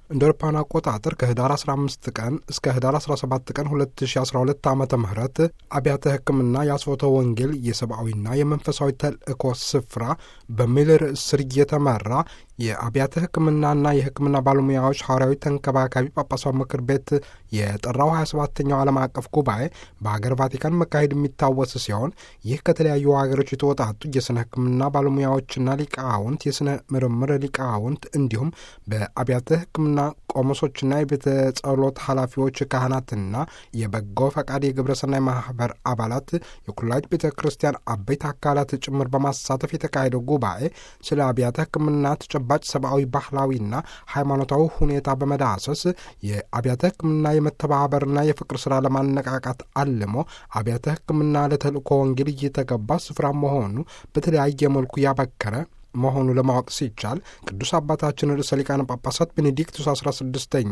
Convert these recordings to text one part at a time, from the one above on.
እንደ አውሮፓውያን አቆጣጠር ከህዳር 15 ቀን እስከ ህዳር 17 ቀን 2012 ዓ ም አብያተ ሕክምና የአስፎተ ወንጌል የሰብአዊና የመንፈሳዊ ተልእኮ ስፍራ በሚል ርዕስ ስር እየተመራ የአብያተ ሕክምናና የሕክምና ባለሙያዎች ሐዋርያዊ ተንከባካቢ ጳጳሳዊ ምክር ቤት የጠራው 27ኛው ዓለም አቀፍ ጉባኤ በሀገር ቫቲካን መካሄድ የሚታወስ ሲሆን ይህ ከተለያዩ ሀገሮች የተወጣጡ የስነ ሕክምና ባለሙያዎችና ሊቃውንት፣ የስነ ምርምር ሊቃውንት እንዲሁም በአብያተ ሕክምና ቆሞሶችና የቤተ ጸሎት ኃላፊዎች ካህናትና የበጎ ፈቃድ የግብረሰናይ ማህበር አባላት የኩላሊት ቤተ ክርስቲያን አበይት አካላት ጭምር በማሳተፍ የተካሄደው ጉባኤ ስለ አብያተ ሕክምና ተጨባጭ ሰብአዊ፣ ባህላዊና ሃይማኖታዊ ሁኔታ በመዳሰስ የአብያተ ሕክምና የመተባበርና የፍቅር ስራ ለማነቃቃት አልሞ አብያተ ሕክምና ለተልእኮ ወንጌል እየተገባ ስፍራ መሆኑ በተለያየ መልኩ ያበከረ መሆኑ ለማወቅ ሲቻል ቅዱስ አባታችን ርዕሰ ሊቃነ ጳጳሳት ቤኔዲክቱስ አስራ ስድስተኛ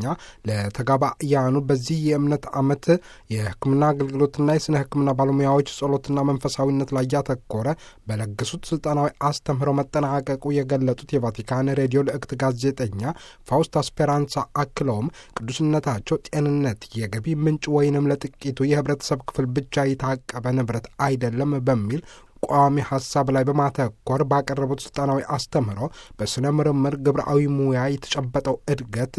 ለተጋባያኑ በዚህ የእምነት ዓመት የሕክምና አገልግሎትና የስነ ሕክምና ባለሙያዎች ጸሎትና መንፈሳዊነት ላይ ያተኮረ በለገሱት ስልጣናዊ አስተምህሮ መጠናቀቁ የገለጡት የቫቲካን ሬዲዮ ልእክት ጋዜጠኛ ፋውስታ ስፔራንሳ አክለውም ቅዱስነታቸው ጤንነት የገቢ ምንጭ ወይንም ለጥቂቱ የህብረተሰብ ክፍል ብቻ የታቀበ ንብረት አይደለም በሚል ቋሚ ሀሳብ ላይ በማተኮር ባቀረቡት ስልጣናዊ አስተምህሮ በስነ ምርምር ግብረአዊ ሙያ የተጨበጠው እድገት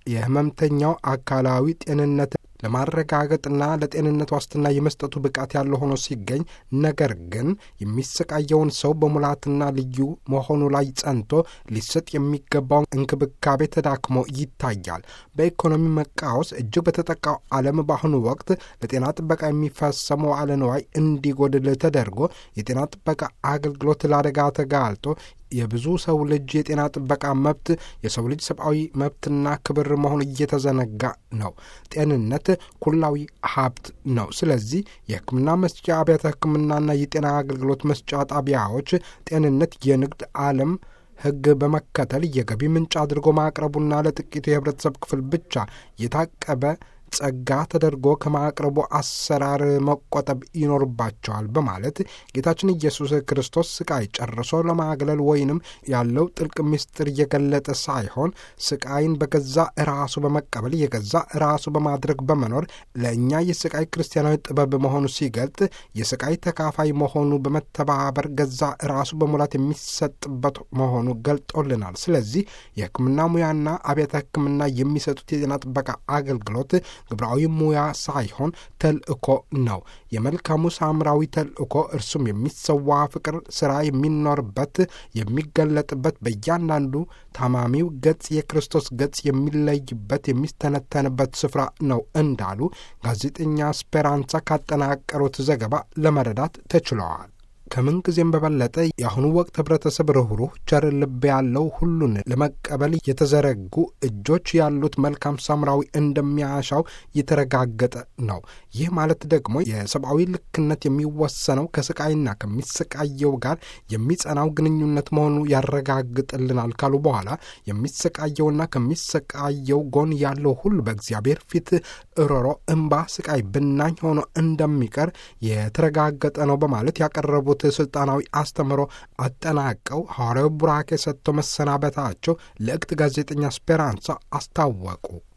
የህመምተኛው አካላዊ ጤንነት ለማረጋገጥና ለጤንነት ዋስትና የመስጠቱ ብቃት ያለው ሆኖ ሲገኝ ነገር ግን የሚሰቃየውን ሰው በሙላትና ልዩ መሆኑ ላይ ጸንቶ ሊሰጥ የሚገባውን እንክብካቤ ተዳክሞ ይታያል። በኢኮኖሚ መቃወስ እጅግ በተጠቃው ዓለም በአሁኑ ወቅት ለጤና ጥበቃ የሚፈሰው መዋዕለ ንዋይ እንዲጎድል ተደርጎ የጤና ጥበቃ አገልግሎት ለአደጋ ተጋልጦ የብዙ ሰው ልጅ የጤና ጥበቃ መብት የሰው ልጅ ሰብአዊ መብትና ክብር መሆኑ እየተዘነጋ ነው። ጤንነት ኩላዊ ሀብት ነው። ስለዚህ የሕክምና መስጫ አብያተ ሕክምናና የጤና አገልግሎት መስጫ ጣቢያዎች ጤንነት የንግድ ዓለም ሕግ በመከተል የገቢ ምንጭ አድርጎ ማቅረቡና ለጥቂቱ የህብረተሰብ ክፍል ብቻ የታቀበ ጸጋ ተደርጎ ከማቅረቡ አሰራር መቆጠብ ይኖርባቸዋል በማለት ጌታችን ኢየሱስ ክርስቶስ ስቃይ ጨርሶ ለማግለል ወይንም ያለው ጥልቅ ምስጢር እየገለጠ ሳይሆን ስቃይን በገዛ ራሱ በመቀበል የገዛ ራሱ በማድረግ በመኖር ለእኛ የስቃይ ክርስቲያናዊ ጥበብ መሆኑ ሲገልጥ የስቃይ ተካፋይ መሆኑ በመተባበር ገዛ ራሱ በሙላት የሚሰጥበት መሆኑ ገልጦልናል። ስለዚህ የሕክምና ሙያና አብያተ ሕክምና የሚሰጡት የጤና ጥበቃ አገልግሎት ግብራዊ ሙያ ሳይሆን ተልእኮ ነው። የመልካሙ ሳምራዊ ተልእኮ እርሱም የሚሰዋ ፍቅር ስራ የሚኖርበት የሚገለጥበት በእያንዳንዱ ታማሚው ገጽ የክርስቶስ ገጽ የሚለይበት የሚስተነተንበት ስፍራ ነው እንዳሉ ጋዜጠኛ ስፔራንሳ ካጠናቀሩት ዘገባ ለመረዳት ተችለዋል። ከምን ጊዜም በበለጠ የአሁኑ ወቅት ህብረተሰብ ርኅሩህ፣ ቸር ልብ ያለው ሁሉን ለመቀበል የተዘረጉ እጆች ያሉት መልካም ሳምራዊ እንደሚያሻው የተረጋገጠ ነው። ይህ ማለት ደግሞ የሰብአዊ ልክነት የሚወሰነው ከስቃይና ከሚሰቃየው ጋር የሚጸናው ግንኙነት መሆኑ ያረጋግጥልናል ካሉ በኋላ የሚሰቃየውና ከሚሰቃየው ጎን ያለው ሁሉ በእግዚአብሔር ፊት እሮሮ፣ እምባ፣ ስቃይ ብናኝ ሆኖ እንደሚቀር የተረጋገጠ ነው በማለት ያቀረቡት ስልጣናዊ አስተምህሮ አጠናቀው ሐዋርያዊ ቡራኬ ሰጥተው መሰናበታቸው ልዕክት ጋዜጠኛ ስፔራንሳ አስታወቁ።